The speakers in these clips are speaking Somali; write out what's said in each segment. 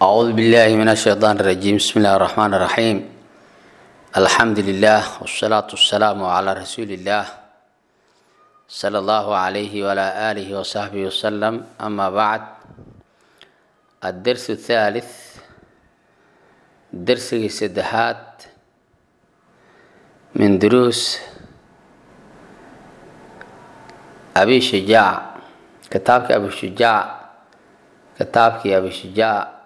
أعوذ بالله من الشيطان الرجيم بسم الله الرحمن الرحيم الحمد لله والصلاة والسلام على رسول الله صلى الله عليه وعلى آله وصحبه وسلم أما بعد الدرس الثالث درس السدحات من دروس أبي شجاع كتابك أبي شجاع كتابك أبي شجاع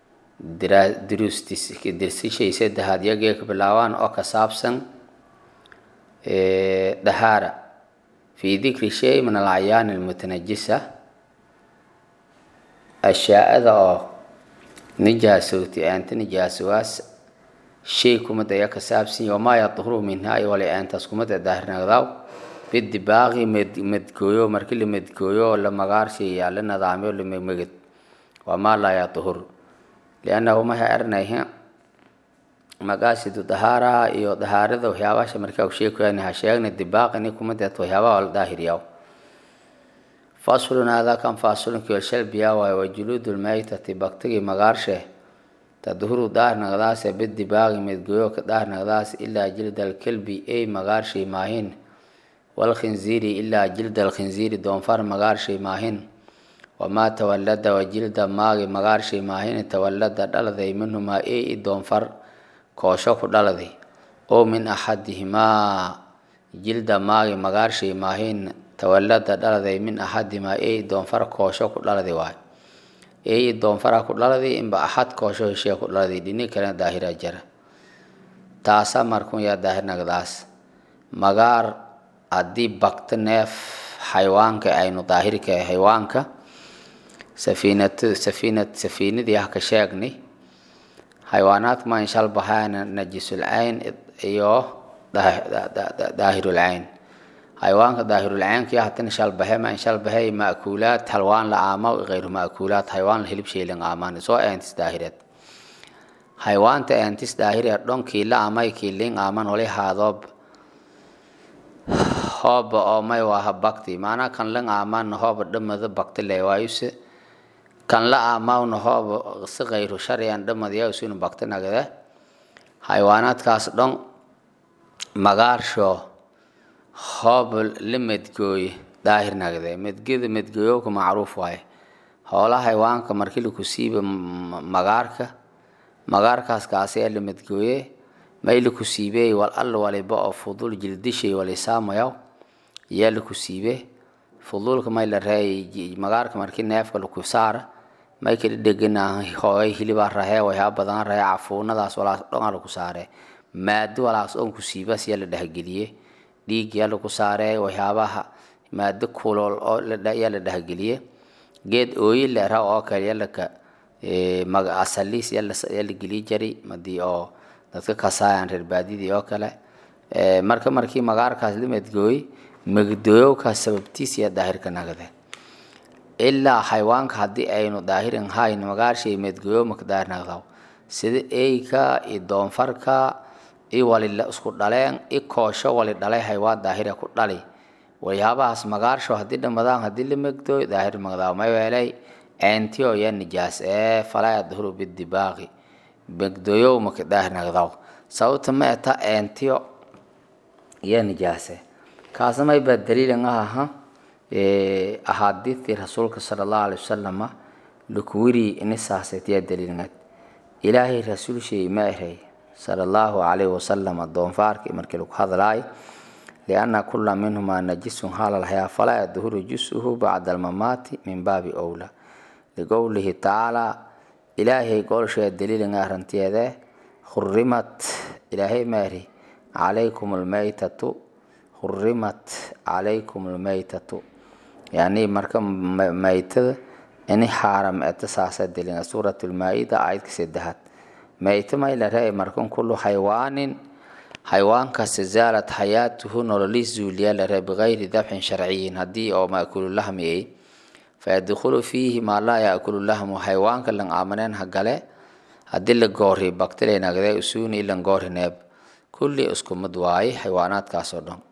duruustisay saddexaad yagee ka bilaabaan oo ka saabsan dahaara fii dikri shay min alacyaani almutanajisa ashyaa-ada oo nijaasowti aanta nijaasowaas shay kumada ayaa ka saabsan yahi wamaa yadhuru minhaa iyo wali aantaas kumada daahirnagdaaw bidibaaqi medgooyo markii la medgooyo la magaarshay yaa la nidaamiyo la megmeged wamaa laa yadhur liannahu mahay arnayhe magaasidu dahaaraha iyo dahaarada waxyaabaasha markaa u sheekayani ha sheegna dibaaqini kuma deeto waxyaabaha la daahiriyaw faslun haadaa kan fasulunki oo shalbiya waayo wa juluudu lmaytati baktigi magaarshe tadhuru daarnagdaase bidibaaqi medgoyo ka daarnagdaas ilaa jilda alkelbi ey magaarshay maahin walkhinziiri ilaa jilda alkhinziiri doonfar magaarshay maahin wamaa tawalada wajilda maagi magaarshay maahini tawalada dhaladay minhumaa ey i doonfar koosho ku dhaladay oo min axadihimaa jilda maagi magaarshay maahin tawalada dhaladay min axadihimaa ey doonfar koosho ku dhaladay waay ey doonfara ku dhaladay inba axad koosho heshee ku dhaladay dhini kalena daahira jara taasa markun yaa daahirnagdaas magaar haddii bakto neef xayawaanka aynu daahirka xayawaanka safiinat safiinad safiinadii ah ka sheegnay xayawaanaadka ma inshal bahaana najisul cayn iyo daahirul cayn xayawaanka daahirul caynka iyo hatan inshal bahe ma inshal bahe ma'kuulaad halwaan la aama gayru ma'kuulaad xayawaan la hilib sheelin aamaan soo eentis daahireed xayawaanta eentis daahire dhonkii la amay kiilin aaman wali haadoob hooba oo may waaha bakti maanaa kan lang aamaan hooba dhamada bakti leewaayuse kan la aamawna hooba si kayru sharciyan dhamadyausunu bakti nagade xayawaanaadkaas dhon magaarsho hooba la medgooye daahir nagde medgeda medgooyowka macruuf waaye hoola xayawaanka markii laku siiba magaarka magaarkaas kaasi la medgooye may laku siibey wal alla waliba oo fudul jildishay walisaamayaw yaa laku siibe fudulka may la reey magaarka markii neefka laku saara may kala dhegana hooy hilibaa rahee waxyaa badan rahee cafuunadaas walaas dhonga laku saaree maado walaas on ku siibas yaa la dhehgeliye dhiig yaa laku saaree waxyaabaha maado kulool oo yaa la dhehgeliye geed ooyi leera oo kale yalaka asaliis yaa la geliy jari madii oo dadka kasaayaan reer baadidii oo kale marka markii magaarkaas la medgooy megdooyowkaas sababtiis yaa daahirka nagade ilaa xayawaanka haddii aynu daahirin hayn magaarshay medgooyo maka daahir nagdaw sida eyka iyo doonfarka i wali isku dhaleen i koosho wali dhalay haywaan daahira ku dhali waxyaabahaas magaarsho haddii dhamadaan haddii la megdooy daahir magdaaw may weelay eentiyo yaa nijaas ee falaa yadhuru bidibaaqi megdooyow maka daahir nagdaw sababta ma eta eentiyo yaa nijaase kaasna may baa daliilan ah aha ahaadiidtii rasuulka sala allahu alay wasalama lukuwiri inisaasayt yaa daliilnad ilaahay rasuulshay ma eray sala allahu calayhi wasalama doonfaarkii markii lagu hadlaay lianna kula minhumaa najisun halalhayaa falaa yadhuru jusuhu bacda almamaati min baabi owla liqowlihi tacaalaa ilaahay goolshee daliilin arrantiyeede hurimat ilaahay maari calaykum almaytatu hurimat calaykum almaytatu yani marka maytada ini xaaram eta saasa delina suurat lmaa-ida aayadka saddexaad mayta may la ree markan kullu xaywaanin xayawaankaas zaalat xayaatuhu nololis zuuliya la ree bigayri dabxin sharciyin haddii oo maakulu lahmi ay fayadkhulu fiihi maa laa yaakulu lahmu xayawaanka lan aamaneen hagale haddii la goori baktilay nagde usuuni ilan goori neeb kulli isku mid waaye xayawaanaadkaasoo dhan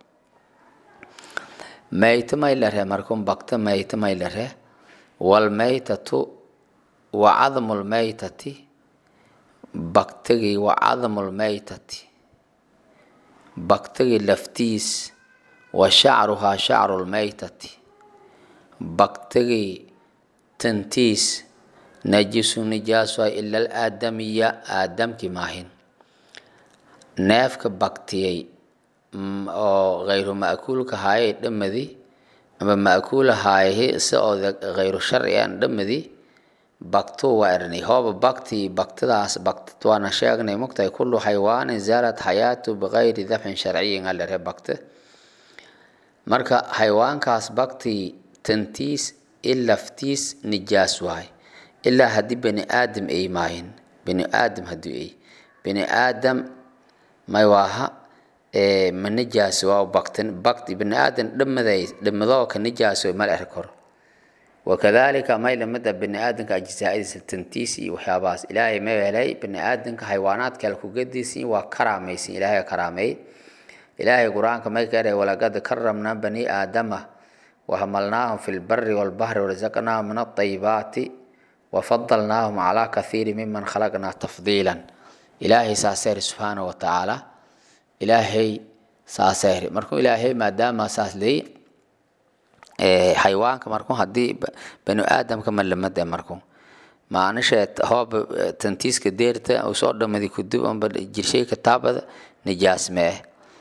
mayta may la ree markun bakta mayta may la ree walmaytatu wa cadmu lmaytati baktigii wa cadmu lmaytati baktigii laftiis wa shacruhaa shacru lmaytati baktigii tantiis najisu nijaas waay ila alaadamiya aadamki maahin neefka baktiyey oo hayru ma'kuulka haayay dhamadi ama ma'kuula haayahi si oo hayru sharci aan dhamadi baktuu waa ernay hooba bakti baktidaas baktid waana sheegnay mugtahay kullu xaywaanin zaalat xayaatu bigayri dabxin sharciyin alere bakte marka xayawaankaas bakti tantiis ilaftiis nijaas waay ilaa haddii bani aadam ay maahin bani aadam haddii ay bani aadam may waaha ma nijaas waa baktin bakti bani aadam dhamaday dhamadoo ka nijaas way mal eri karo wakadalika may lamida bani aadamka ajzaadiisa tantiis iyo waxyaabahaas ilaahay ma helay bani aadamka xayawaanaadka kale kugadiisin waa karaamaysin ilaahay karaameey ilaahay qur-aanka may ka walaqad karamna bani aadama wahamalnaahum fi lbari walbahri warazaqnaahum min aayibaati wafadalnaahum calaa kathiiri miman khalaqnaa tafdiilan ilaahay saaseeri subxaana wa tacaala ilaahay saaseeri markuu ilaahay maadaama saas leey xayawaanka markuu haddii bani aadamka malamade markuu maanisheed hooba tantiiska deerta uu soo dhamadi kudub amba jirshay kitaabada nijaas mee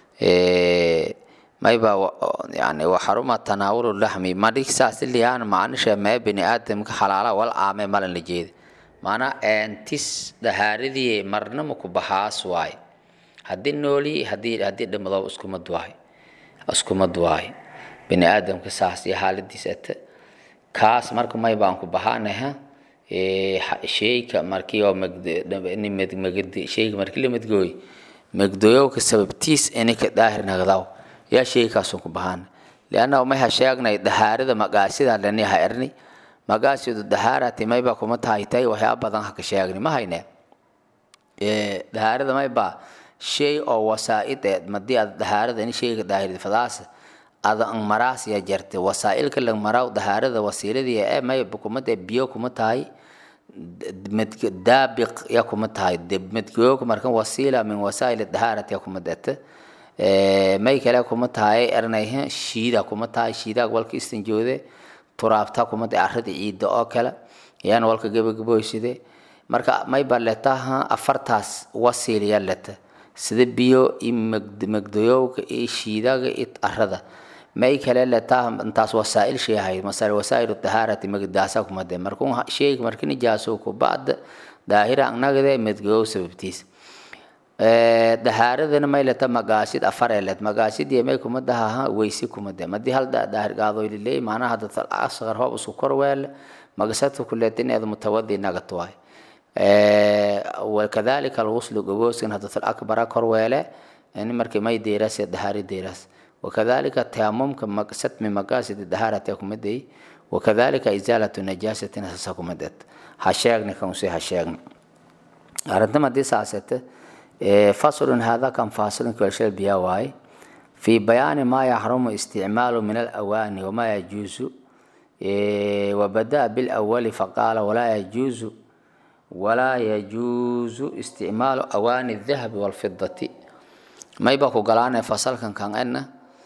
mayba yani waxaruma tanaawulu laxmi madhig saas iliyaan maanisha mee bani aadamka xalaala wal aame malan la jeeda maanaa eentis dhahaaradii marnama ku baxaas waay haddii nooli haddii haddii dhamadoo iskumad waay iskumad waay bani aadamka saas iyo xaaladiisa ata kaas marka may baan ku baxaanaha sheyka markii oo magdi sheyga markii la madgooy magdooyowka sababtiis ininka daahir nagdaw yaa sheegkaasun ku bahaan liannahu may ha sheegnay dahaarada magaasida lani ha erni magaasidu dahaarati mayba kuma tahaytay waxyaaba badan haka sheegni ma hayne dahaarada mayba shay oo wasaa'id ee madii aad dahaarada in sheyga daahirid fadaas ada ang maraas ya jarte wasaa'ilka lang maraw dahaarada wasiiladii ee mayba kuma tahay biyo kuma tahay daabiq ya kuma tahay madgooyowka markan wasiila min wasaa'il dahaarati ya kuma dete may kale kuma tahay ernayhe shiida kuma tahay shiidaag walka istinjoode turaabta kuma tahay arada ciidda oo kale yaan walka gebagaboyside marka may ba letaha afartaas wasiiliya leta sida biyo i magdoyowka iyo shiidaga i arada may kale letaha intaas wasaa'il shay ahayd masal wasaa'il dahaarati magdaasa kuma de markuu sheyga marki nijaaso ku bacda daahira anagade madgoyow sababtiis dahaaradana may leta magaasid afar eled magaasidii may kuma dahaha weysi kuma de madii hal daahir gaadoyliley macnaha dadal asqar hoob isku kor weele magasadka kuleetin eed mutawadi nagat waay wakadalika alghuslu goboskan hadatal akbara kor weele ini markii may deeras dahaari deeras wakadalika taamumka satmi magaasid dahaarate kumadey wakadalika izaalatu najaasatin sasa kumadet ha sheegni kanse ha sheegni arrintam haddii saasete فصل هذا كان فاصل كل بيا واي في بيان ما يحرم استعماله من الأواني وما يجوز وبدأ بالأول فقال ولا يجوز ولا يجوز استعمال أواني الذهب والفضة ما يبقى قلان فصل كان كان أن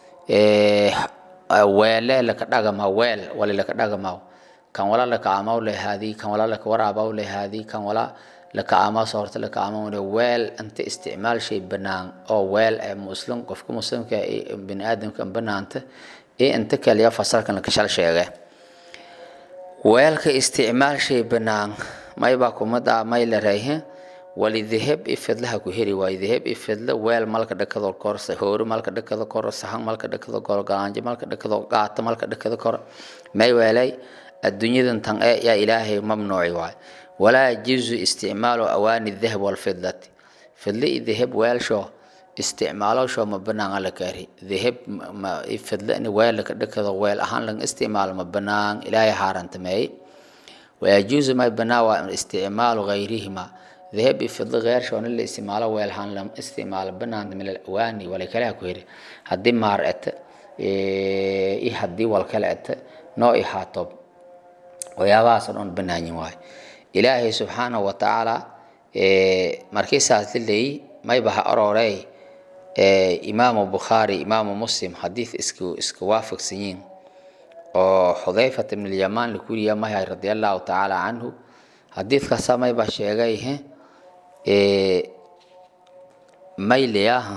ويل لك دغما ويل ولا لك دغما كان ولا لك عمو لهذه كان ولا لك ورابو لهذه كان ولا laka aamaas horta laka aamaamule weel inta isticmaal shay banaan oo weel ee muslim qofka muslimka bini aadamka banaanta iyo inta kaliya fasalkan laka shal sheege weelka isticmaal shay banaan maybaa kumada may la reehe wali dahab ifidlaha ku heri waayo dahab ifidla weel malka dhakado kor hoori malka dhakado kor sahan malka dhakado kor galaanjo malka dhakado qaata malka dhakado kor may weelay adduunyadan tan ee yaa ilaahay mamnuuci waayo ولا يجوز استعمال أواني الذهب والفضة فضلي ذهب ويلشو استعماله شو ما بنا على كاري ذهب ما فضلني ويل لك دكذا ويل أهان لن استعمال ما بنا إلى حارن تماي ويجوز ما بنا استعمال غيرهما ذهب فضل غير شو اللي استعماله ويل هان لم استعمال بنا من الأواني ولا كلا كويري هدي مارت إيه هدي والكلات نوع حاطب ويا واصل بناني واي ilaahay subxaanahu watacaala markii saas lileey mayba ha aroorey imaamu bukhaari imaamu muslim xadiid isku iska waafaqsan yiin oo xudayfat ibn lyamaan lakuriya mahay radi allahu tacaala canhu xadiidkaasa mayba sheegay mayliyaha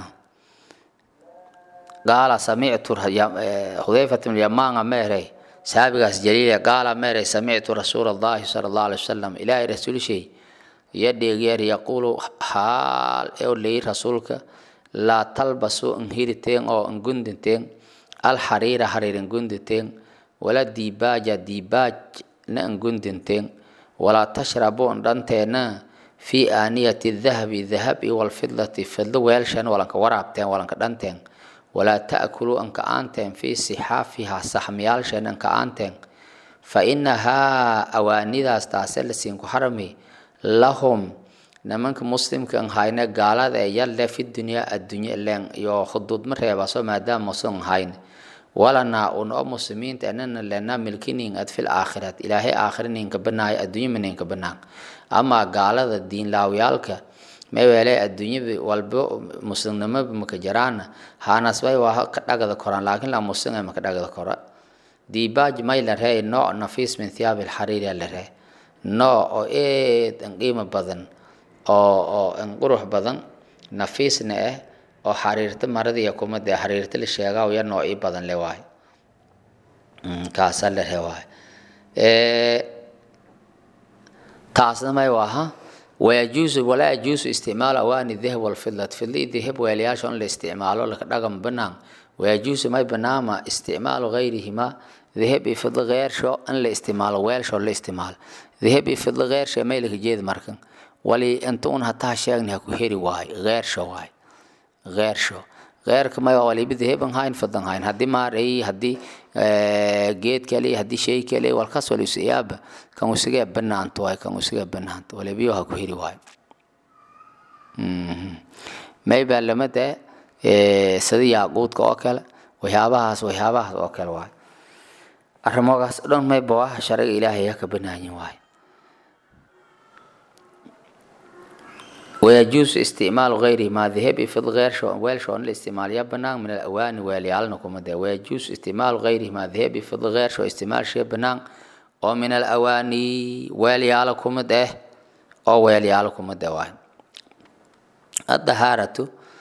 qaala samictu xudayfat ibn lyamaan meerey saabigaas jaliila qaala meerey samictu rasuula allahi sala allahu alay wasalam ilaahay rasuulshay yadheegyeer yaquulu haal ee leyi rasuulka laa talbasu nhiriteen oo ngundinteen alxariira hariir ngundinteen wala dibaaja dibaaj na ngundinteen walaa tashrabu ndhanteena fi aaniyati dahabi dahabi walfidlati fidlo weelshan walanka waraabteen walanka dhanteen walaa ta'kuluu anka aanteen fi sixaafiha saxmiyaalshan anka aanteen fa inahaa awaanidaas taase lasiinku harami lahum nimanka muslimka an hayne gaalada ee yalle fi dunyaa addunya len iyo khuduudma reebaso maadaama musan hayn walanaa un oo muslimiinta anana lena milkinin ad fil aakhirat ilaahay aakhira ninka banaayo addunya ma ninka banaan amaa gaalada diinlaawyaalka mawele adduunyada walba muslimnimaba maka jaraana haanasbay waa ka dhagada koraan laakiin la muslim maka dhagada kora dibaaj may la ree nooc nafiis min thiyaabi alxariiri la ree nooc oo eed an qiimo badan oo oo an qurux badan nafiisna ah oo xariirta maradiiya kumada ee xariirta la sheegaa ya noocii badan le waay kaasa la ree waay taasna may waaha wayajuusu walaa yajuusu isticmaalu awaani dahab walfidlat fidli dahab weelayaasha in la isticmaalo laka dhagam banaan wayajuusu may banaama isticmaalu gayrihima dahab iyo fidlo geersho in la isticmaalo weelsho la isticmaalo dahab iyo fidlo geersho may laka jeedi markan wali inta un hataa sheegni ha ku heri waay geersho waay geersho geerka may waliba dahaban hayn fidan hayn haddii maaray haddii geed kale haddii shay kale walkaas wal isiyaaba kan usiga banaanta waay kan usiga banaanta walibiyo ha ku heri waay may baa lamada sida yaaquudka oo kale waxyaabahaas waxyaabahaas oo kale waay arrimogaas dhan mayba waa shariga ilaahay ka banaayin waay ويجوز استعمال غيره ما ذهب في الغير شو ويل شو الاستعمال يبنان من الأواني واليالنا كما ده ويجوز استعمال غيره ما ذهب في الغير شو استعمال شيء بنان أو من الأواني واليالكم ده أو واليالكم ده واحد الطهارة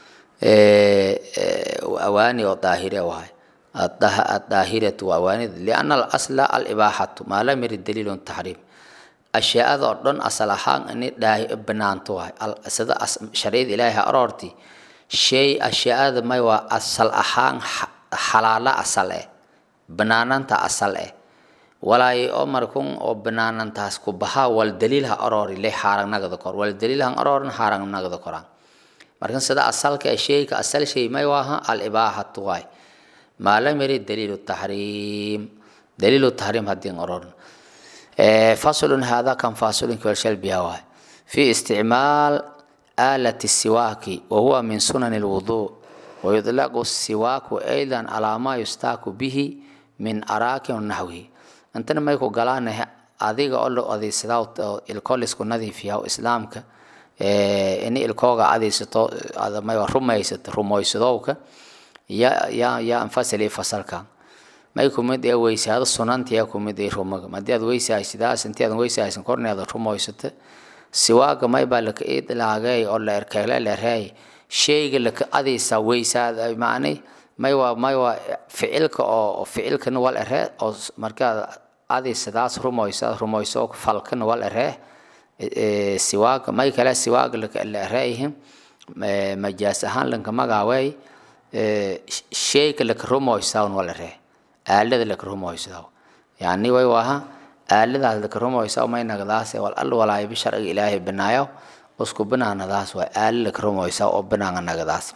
أواني وطاهرة واحد الطاهرة وأواني لأن الأصل الإباحة ما لم يرد دليل التحريم ashyaada oo dhan asal ahaan inay dhaahi banaanto waay sida shariicada ilaahay aroorti shay ashyaada may waa asal ahaan xalaala asal eh banaananta asal eh walaay oo markun oo banaanantaas ku bahaa wal daliil ha aroori le xaaragnagada kor wal daliil han aroorin xaaragnagada koraan markan sida asalka ee shayka asal shay may waaha al ibaahatu waay maa lam yarid daliilu taxriim daliilu taxriim haddii aroorin فصل هذا كان فاصل كوالشل بيهواي في استعمال آلة السواك وهو من سنن الوضوء ويطلق السواك أيضا على ما يستاك به من أراك ونحوه أنت ما يكو قلان adiga oo la adeegsado ilkoo laisku nadiifiya islaamka in ilkooga adeegsato may rumaysato rumaysadowka ya ya ya anfasili fasalkan may kumid ee weysaado sunantiya kumid ee rumaga madii aad weysahaysidaas intii aadan weysahaysan korneeda rumaysata siwaaga may baa laka idlaagay oo la erkeele lereey shayga laka adaysa weysaada macnay may waa may waa ficilka oo ficilkana wal eree oo markaad adaysadaas rumaysa rumayso falkana wal eree siwaaga may kale siwaaga la ereeyhin majaas ahaan lanka magaawey shayga laka rumaysaa wal eree aalada laka rumaysaa yani way waaha aaladaas laka rumaysaa may nagdaas wal al walaayibi sharciga ilaahay banaayo isku banaanadaas waa aala laka rumaysaa oo banaanga nagdaas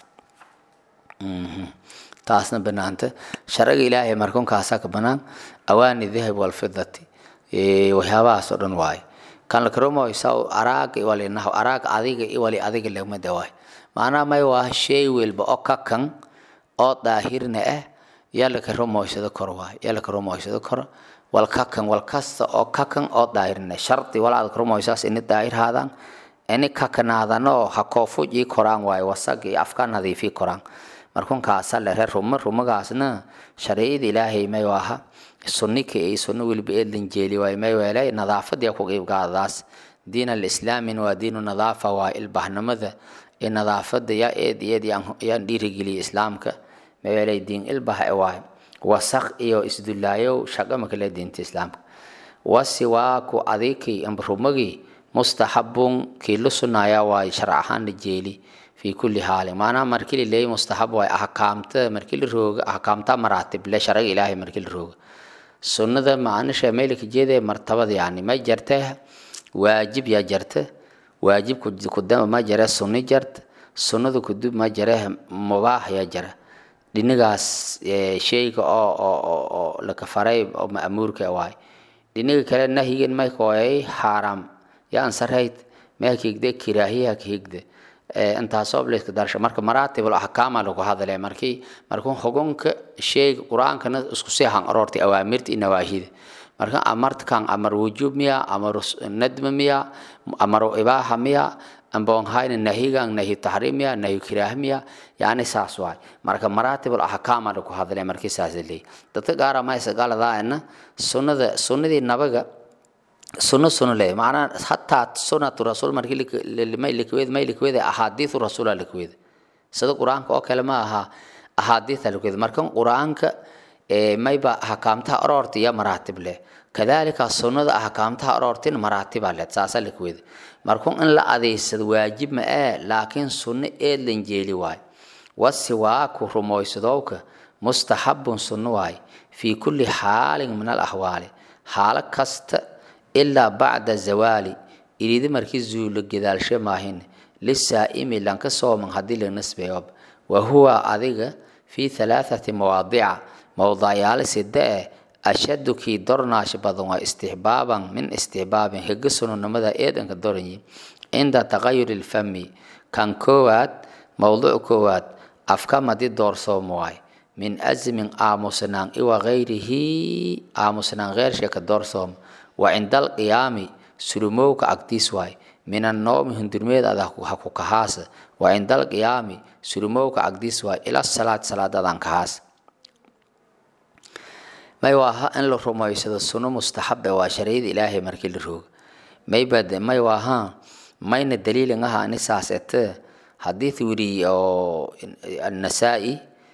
taasna banaanta sharciga ilaahay markunkaasaa ka banaan awaani dahab walfidati waxyaabahaas oo dhan waaye kan laka rumaysaa araag walinaho araag adiga wali adiga lagmada waay macnaha may waa shay welba oo ka kan oo daahirna ah yaa laka rumaysado karo waay yaa laka rumaysado karo wal kakan wal kasta oo kakan oo daahirne shardi walaad rumoysaas ini daahir haadaan ini kakanaadano ha koofuji koraan waaye wasag iyo afka nadiifi koraan markun kaasa lere rumo rumagaasna shariicada ilaahay may aha sunnika iyo sunno weliba eedlan jeeli waay may weelay nadaafadii ku qiibgaadaas diin alislaamin waa diinu nadaafa waa ilbahnimada iyo nadaafada yaa eed eed yaan dhiirigeliya islaamka may weelay diin ilbah waay wasaq iyo isdulaayow shaqo makale diinta islaamka wasiwaaku adikii rumagii mustaxabun kii la sunaaya waay sharc ahaan la jeeli fi kulli haalin maanaha markii la leeyay mustaxab waay ahkaamta markii la rooga ahkaamta maraatib le sharciga ilaahay markii la rooga sunnada maanisha meelka jeedee martabada yani ma jarta waajib yaa jarta waajib kudama ma jare sunni jarta sunnada kudub ma jare mubaax yaa jara dhinigaas sheyga oo oo oo laka faray oo ma'muurka waay dhiniga kale nahyigan may kooyay xaaraam yaa ansarayd ma higde kiraahiya higde intaasoo bliska darsha marka maraatibul ahkaama lagu hadlay markii markuu xugunka sheyga qur-aankana isku sii han aroortay awaamirta iyo nawaahida marka amartkan amar wujub miya amar nadma miya amar ibaaha miya amboonhayna nahigan nahi tahriim miya nahi kiraah miya yani saas waay marka maraatibul ahkaama lagu hadlay markii saas leey dadka gaara ma isagaaladaana sunnada sunnadii nabaga sunno sunno le macnaa hataa sunnatu rasuul markii may likweed may likweed ahadiithu rasuula likweed sida qur-aanka oo kale ma aha ahadiitha likweed marka qur-aanka mayba ahkaamtaha aroorta iyo maraatib leh kadalika sunnada ahkaamtaha aroortin maraatiba leh saasa likweed markuu in la adeysado waajib ma ee laakiin sunno eedlan jeeli waay wasiwaaku rumoysadowka mustaxabun sunno waay fii kulli xaalin min al ahwaali xaalo kasta ilaa bacda zawaali iridi markii zuulo gedaalshe maahin lisaa'imi lanka sooman haddii la nisbeeyob wa huwa adiga fii halaathati mawaadica mowdacyaalo sida eh ashadu kii dornaash badan waa istixbaaban min istixbaabin higa sunonimada eedanka doranyi cinda taqayuri lfami kan koowaad mowduc koowaad afka madi doorsoomo waay min azmin aamusnaan iwa gayrihi aamusnaan geershe ka doorsoom wa cinda alqiyaami sulumowka agtiis waay min annoomi hundurmeed ada ha ku kahaasa wa cinda alqiyaami sulumowka agdiis waay ila salaad salaadadan kahaas may waaha in la rumaysado sunno mustaxabe waa sharciyada ilaahay markii la rooga maybad may waaha mayna daliilin aha ani saas ete hadith wiri oo annasaa-i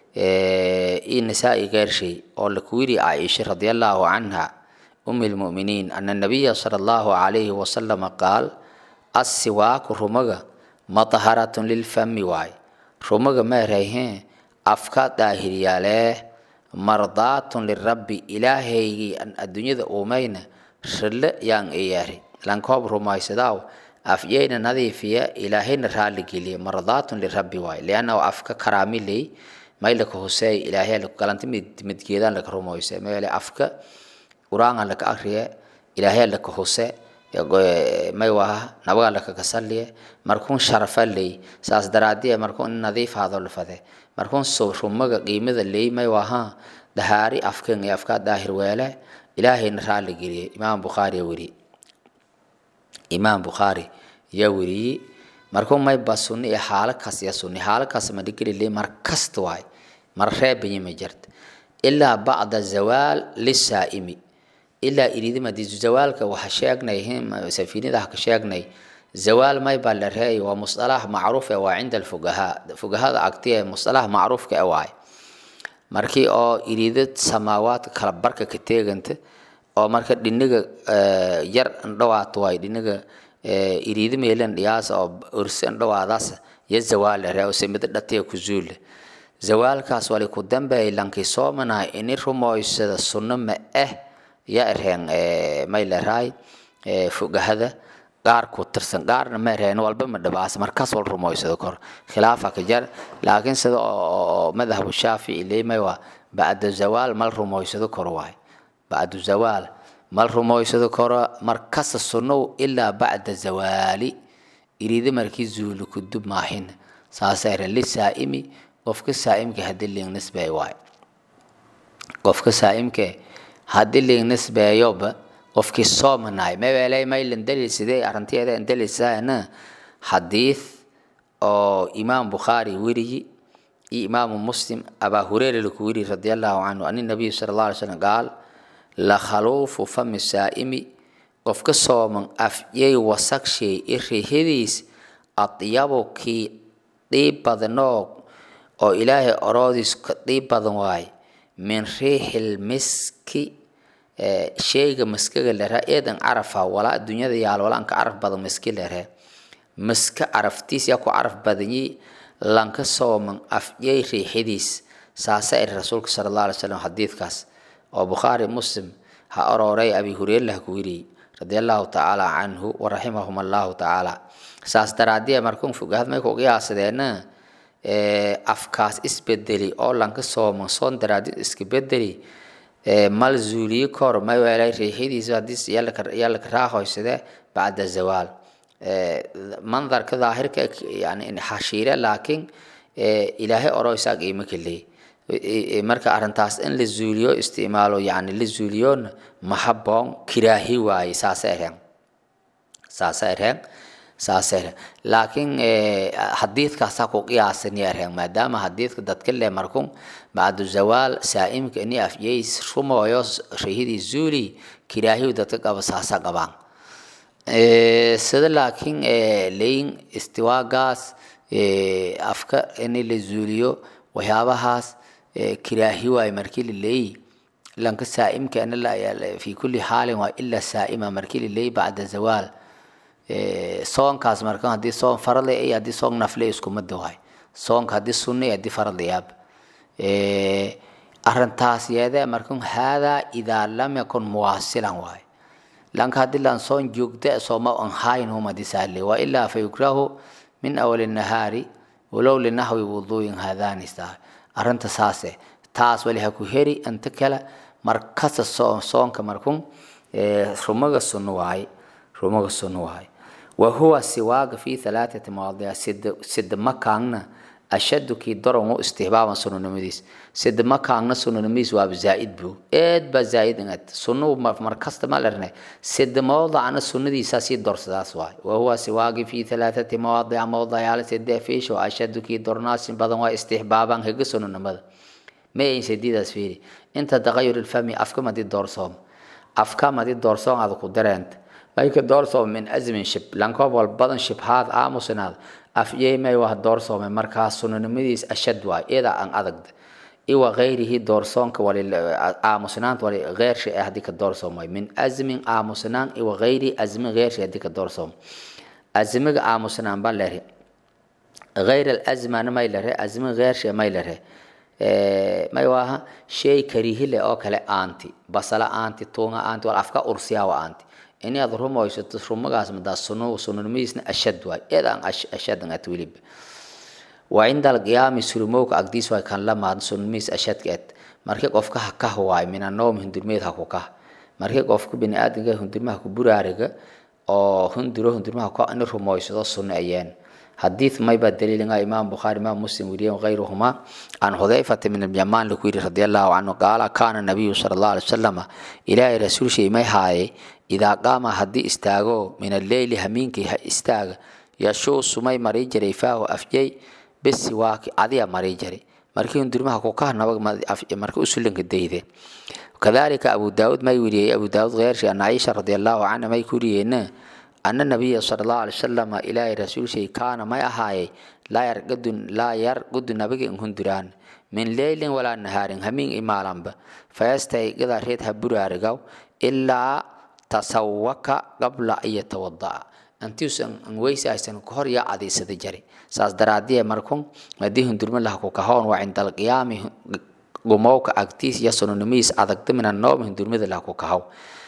i nasaa-i geershay oo laku wiri caaisha radiallahu canha umi lmu'miniin ana nabiya sala allahu calayhi wasalama qaal assiwaaku rumaga mataharatun lilfami waay rumaga meerayhe afka daahiriyaalee mardaatun lirabbi ilaahaygii an adduunyada uumayna rille yaan iyaari lankoob rumaysadaaw afyeyna nadiifiya ilaahayna raaligeliya mardaatun lirabbi waay liannahu afka karaamiley maylaka hoseey ilaahay galanta midgeedaan laka rumayse meele afka qur-aanka laka akriye ilaahay laka hose may waha nabaga laka kasaliye markuun sharafa ley saas daraadiye markuun in nadiif haado lafade markuun rumaga qiimada ley may waha dahaari afkan iyo afkaa daahir weele ilaahayna raali geliye imaam bukhaari yaa weriye imaam bukhaari yaa weriyey markuun may ba sunni iyo xaalo kas ya sunni xaalo kas ma dhigeli ley mar kasta waay mar reebayi ma jirta ilaa bacda zawaal lisaa'imi ilaa iridima di zawaalka waxa sheegnay safiinada ha ka sheegnay zawaal may baa la reey waa musalax macruuf e waa cinda alfugahaa fugahada agtiya musalax macruufka e waay markii oo irido samaawaadka kala barka ka teeganta oo marka dhiniga yar ndhawaat waay dhiniga irido meelan dhiyaas oo ursi ndhawaadaas ya zawaal la ree semida dhatiya ku zuule zawaalkaas wali ku dambeey lankii soomanaa ini rumoysada sunno ma eh ya ereen may leraay fugahada qaar ku tirsan qaarna ma ereen walba ma dhabaas markaas wal rumoysado kor khilaafa ka jar laakiin sida oo madhabu shaafici leemay waa bacda zawaal mal rumoysado kor waay bacdu zawaal mal rumoysado koro markasta sunnow ilaa bacda zawaali irida markii zuuli kudub maahin saasa ere lisaa'imi qofka saa'imka hadii liing nisbay waay qofka saa'imke haddii ling nisbeeyoba qofkii soomanaay mawelay maylan daliilsidee arrinteeda daliilsaana xadiid oo imaam bukhaari weriyi iyo imaamu muslim abaa hureyra laku weri radi allahu canhu an nabiy sala allah alay slam qaal la khaluufu fami saa'imi qofka sooman afyay wasagshay i rihadiis adyabu kii dhiib badnoo oo ilaahay oroodiis ka dhiib badan waaye min riixil miski sheyga maskaga lera eedan carafa walaa adduunyada yaal walaanka caraf badan maski lere maska caraftiis yaa ku caraf badanyi lanka sooman afyay riixadiis saasa iri rasuulka sala allah alay slam xadiidkaas oo bukhaari muslim ha orooray abi hureyre lah ku weriyey radi allahu tacaala canhu waraximahum allahu tacaala saas daraadie markun fogahad may ku qiyaasadeena afkaas isbedeli oo lanka sooman soon daraadid iska bedeli mal zuuliye kor may weelay riixadiisa hadii yaa laka raahoysade bacda zawaal mandarka daahirka yani xashiire laakiin ilaahay oro isaag iima keley marka arrintaas in la zuuliyo isticmaalo yani la zuuliyoona mahaboon kiraahi waaye saasa ereen saasa ereen saasa ereen laakiin xadiidkaasaa ku qiyaasani ereen maadaama xadiidka dadka le markun bacdu zawaal saa'imka ini afyay rumooyo rihidii zuuli kiraahiyu dadka qaba saasa qabaan sida laakiin leyin istiwaagaas afka ini la zuuliyo waxyaabahaas kiraahi waay markii la leeyi lanka saa'imka fi kulli xaalin waa ilaa saa'ima markii la leeyi bacda zawaal soonkaas marka haddii soon farad iyo haddii soon nafle iskumada waay soonka haddii sunna iyo haddii farad yaab arrintaas yeede markan haadaa idaa lam yakun muwaasilan waay lanka haddii lan soon joogda sooma an hayn hum haddii saale wa ilaa fa yukrahu min awali nahaari walow linahwi wuduuyin haadaanista arrinta saase taas wali ha ku heri inta kale markasta soonka markun rumaga sunno waaye rumaga sunno waaye wa huwa siwaaga fi halaathati mawaadic sida makaangna ashadu kii daron u istihbaaban sunonimadiis sida makaangna sunonimadiis waaba zaa'id bu eed baa zaa'id ingad sunnu markasta ma lerne sida mawdacna sunnadiisaa sii dorsadaas waay wa huwa siwaagi fi halaathati mawaadic mawdayaal sida fiisho ashadu kii dornaasin badan waa istihbaaban higa sunonimada ma ayn sadiidaas fiiri inta taqayur ilfami afka madi doorsoom afka madi doorsoom aad ku dareenta mayka doorsoom min azmin shib lankoob wal badan shibhaad aamusinaad afyeymay waa doorsoomay markaa sunanimadiis ashad waay iyada aan adagda iwa gayrihi doorsoonka aamusnaanta wali geershi ah haddii ka doorsoomay min azmin aamusnaan iwa gayri azmin geershi haddii ka doorsoom azmiga aamusnaan baa lere gayr alazmana may lere azmin geershi may lere may waaha shay karihile oo kale aanti basala aanti tuunga aanti wal afka ursiyawa aanti ini aad rumaysato rumagaas madaa sunu sunanimadiisna ashad waay eed aan ashadan at weliba waa cinda alqiyaami surumowka agdiis waay kan la maad sunanimadiis ashadka ed markii qofka ha kah waay min anoom hundurmeed ha ku kah markii qofka biniaadamka hundurmaha ku buraariga oo hunduro hundurmaha ka in rumaysado sunno ayeen حديث ما يبقى دليل إمام بخاري إمام مسلم وريه وغيرهما عن حذيفة من اليمان لكويري رضي الله عنه قال كان النبي صلى الله عليه وسلم إلى رسول شيء ما هاي إذا قام حدي استاغو من الليل همينك استاغ يشو سمي مري جري فاه أفجي بالسواك عدي مري جري markii undurmaha ku ka nabag markii usulinka deyde كذلك أبو داود ما يوري أبو داود غير شيء أن عائشة رضي الله عنها ما يكوري أن النبي صلى الله عليه وسلم إلى رسول شيء كان ما يهاي لا يرقد لا يرقد نبي إن هندران من ليل ولا نهار همين إمالام ب فيستيقظ ريت هبرو أرقو إلا تسوك قبل أن يتوضأ antius an weysi aysan kahor yaa cadaysada jari saas daraadie markun hadii hundurma laha ku kahoon waa cinda alqiyaami gumowka agtiis iyo sununimiis adagda min anoom hundurmada laha ku kahow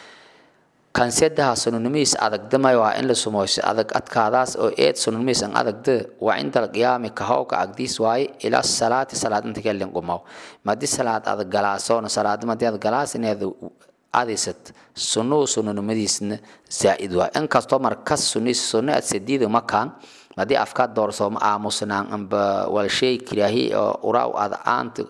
kansedaha sununimiis adagdamay waa in la sumoyso adag adkaadaas oo eed sununimiis an adagda waa cinda alqiyaami kahowka agdiis waaye ilaa salaati salaad inta kelin gumow madi salaad adag galaasoona salaada madi ad galaas ineed cadaysat sunnuhu sununimadiisna zaa'id waa inkastoo markas sunniis sunno ad sadiida makaan haddii afkaa doorsooma aamusnaan amba wal shay kiraahi oo uraaw aad aanta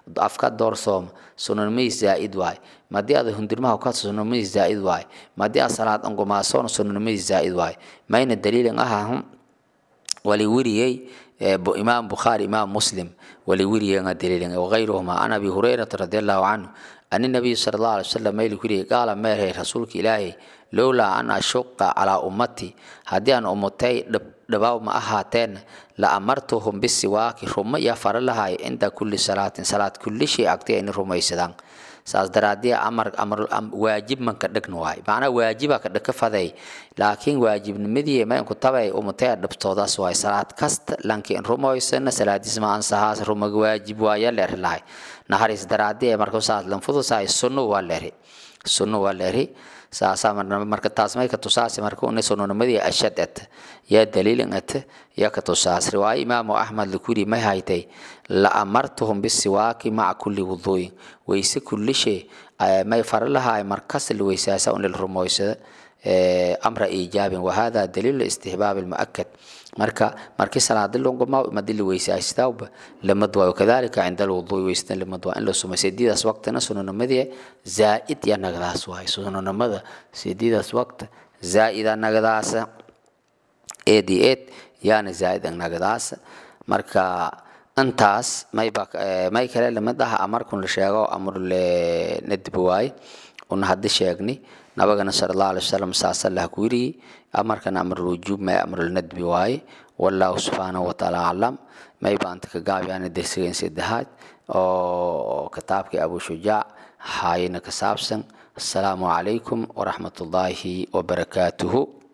afka doorsooma sunanimay zaa'id waay madii ada hundirmaha ka sunanimay zaa'id waay madii a salaad angumaasoon sunanimay zaa'id waay mayna daliilin ahahum wali weriyey imaam bukhaari imaam muslim wali weriyenga daliilin wagayruhuma an abi hurayrata radi allahu canhu an nabiy sala allahu alay wasalam mayli kuriyey qaala meerhay rasuulka ilaahay lowlaa an ashuqa calaa ummati haddii aan ummatay dhabaw ma ahaateen la amartuhum bisiwaaki ruma iyo fara lahay cinda kulli salaatin salaad kulli shay agtay ayna rumaysadaan saas daraadii amar amar waajib man ka dhigna waay macnaa waajiba ka dhigka faday laakiin waajibnimadii maynku tabay umutay dhibtoodaas waay salaad kasta lankiin rumaysana salaadiis ma ansahaas rumaga waajib waaya leer lahay naharis daraadii marka saas lanfudusaay sunno waa leeri sunno waa leeri saasaa marka taas may ka tusaasi marka una sunonimadii ashad at yaa daliilin at yaa ka tusaas riwaayo imaamu axmed lakuri may haytay la amartuhum bisiwaaki maca kulli wuduuyin weyse kullishe may fara lahaay markas la weysaasa un lil rumoysada amra iijaabin wahada daliilu istihbaab almuakad marka markii salaadi longoma madi la weysaastawba lamad waayo kadalika cinda alwudui weystan lamad waa in la sumay sidiidaas waqtina sunanimadii zaa'id ya nagadaas waay sunanimada sidiidaas waqta zaa'ida nagadaasa eed iyo eed yaana zaa'id nagadaasa marka intaas mayba may kale lamid ah amarkun la sheego amrule nadbi waaye una haddi sheegni nabagana sala allahu alay wasalam saasalah ku yiri amarkan amrul wujuub may amrul nadbi waaye wallahu subxaanahu wataala aclam may baanta ka gaabyaan dersigan saddexaad oo kitaabkii abu shujaac haayina ka saabsan asalaamu calaykum waraxmat ullaahi wabarakaatuhu